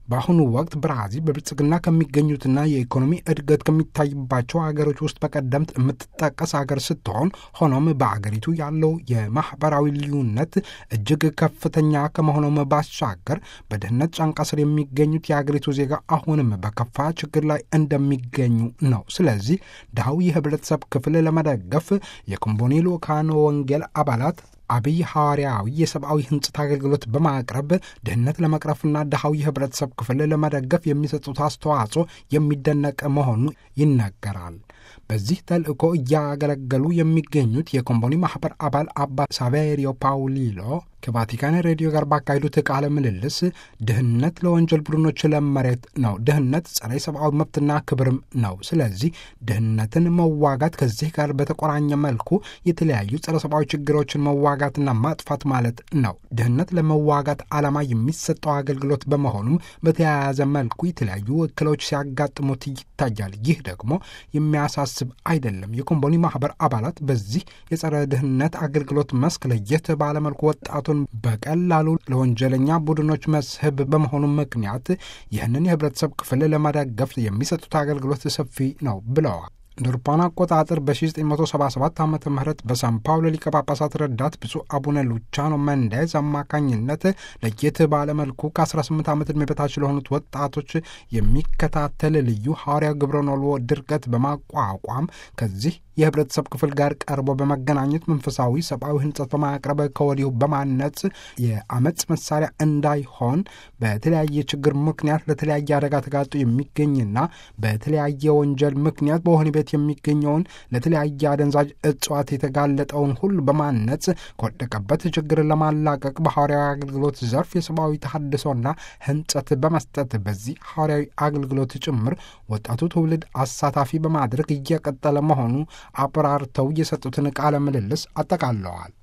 በአሁኑ ወቅት ብራዚል በብልጽግና ከሚገኙትና የኢኮኖሚ እድገት ከሚታይባቸው ሀገሮች ውስጥ በቀደምት የምትጠቀስ ሀገር ስትሆን ሆኖም በአገሪቱ ያለው የማህበራዊ ልዩነት እጅግ ከፍተኛ ከመሆኑም ባሻገር በድህነት ጫንቃ ስር የሚገኙት የአገሪቱ ዜጋ አሁንም በከፋ ችግር ላይ እንደሚገኙ ነው። ስለዚህ ድሃው የህብረተሰብ ክፍል ለመደገፍ የኮምቦኒ ልኡካን ወንጌል አባላት አብይ ሐዋርያዊ የሰብአዊ ህንጽት አገልግሎት በማቅረብ ድህነት ለመቅረፍና ድሃው የህብረተሰብ ክፍል ለመደገፍ የሚሰጡት አስተዋጽኦ የሚደነቅ መሆኑ ይነገራል። በዚህ ተልእኮ እያገለገሉ የሚገኙት የኮምቦኒ ማኅበር አባል አባ ሳቬሪዮ ፓውሊሎ ከቫቲካን ሬዲዮ ጋር ባካሄዱት ቃለ ምልልስ ድህነት ለወንጀል ቡድኖች ለመሬት ነው። ድህነት ጸረ ሰብአዊ መብትና ክብርም ነው። ስለዚህ ድህነትን መዋጋት ከዚህ ጋር በተቆራኘ መልኩ የተለያዩ ጸረ ሰብአዊ ችግሮችን መዋጋትና ማጥፋት ማለት ነው። ድህነት ለመዋጋት ዓላማ የሚሰጠው አገልግሎት በመሆኑም በተያያዘ መልኩ የተለያዩ እክሎች ሲያጋጥሙት ይታያል። ይህ ደግሞ የሚያሳስብ አይደለም። የኮምቦኒ ማኅበር አባላት በዚህ የጸረ ድህነት አገልግሎት መስክ ለየት ባለመልኩ ወጣቱን በቀላሉ ለወንጀለኛ ቡድኖች መስህብ በመሆኑ ምክንያት ይህንን የህብረተሰብ ክፍል ለመደገፍ የሚሰጡት አገልግሎት ሰፊ ነው ብለዋል። እንደ አውሮፓውያን አቆጣጠር በ1977 ዓ ም በሳን ፓውሎ ሊቀ ጳጳሳት ረዳት ብፁዕ አቡነ ሉቻኖ መንዴዝ አማካኝነት ለየት ባለመልኩ ከ18 ዓመት ዕድሜ በታች ለሆኑት ወጣቶች የሚከታተል ልዩ ሐዋርያ ግብረ ኖልዎ ድርገት በማቋቋም ከዚህ የህብረተሰብ ክፍል ጋር ቀርቦ በመገናኘት መንፈሳዊ ሰብአዊ ህንጸት በማቅረብ ከወዲሁ በማነጽ የአመፅ መሳሪያ እንዳይሆን በተለያየ ችግር ምክንያት ለተለያየ አደጋ ተጋጦ የሚገኝና በተለያየ ወንጀል ምክንያት በወህኒ ቤት የሚገኘውን ለተለያየ አደንዛዥ እጽዋት የተጋለጠውን ሁሉ በማነጽ ከወደቀበት ችግር ለማላቀቅ በሐዋርያዊ አገልግሎት ዘርፍ የሰብአዊ ተሐድሶና ህንጸት በመስጠት በዚህ ሐዋርያዊ አገልግሎት ጭምር ወጣቱ ትውልድ አሳታፊ በማድረግ እየቀጠለ መሆኑ አብራርተው የሰጡትን ቃለ ምልልስ አጠቃለዋል።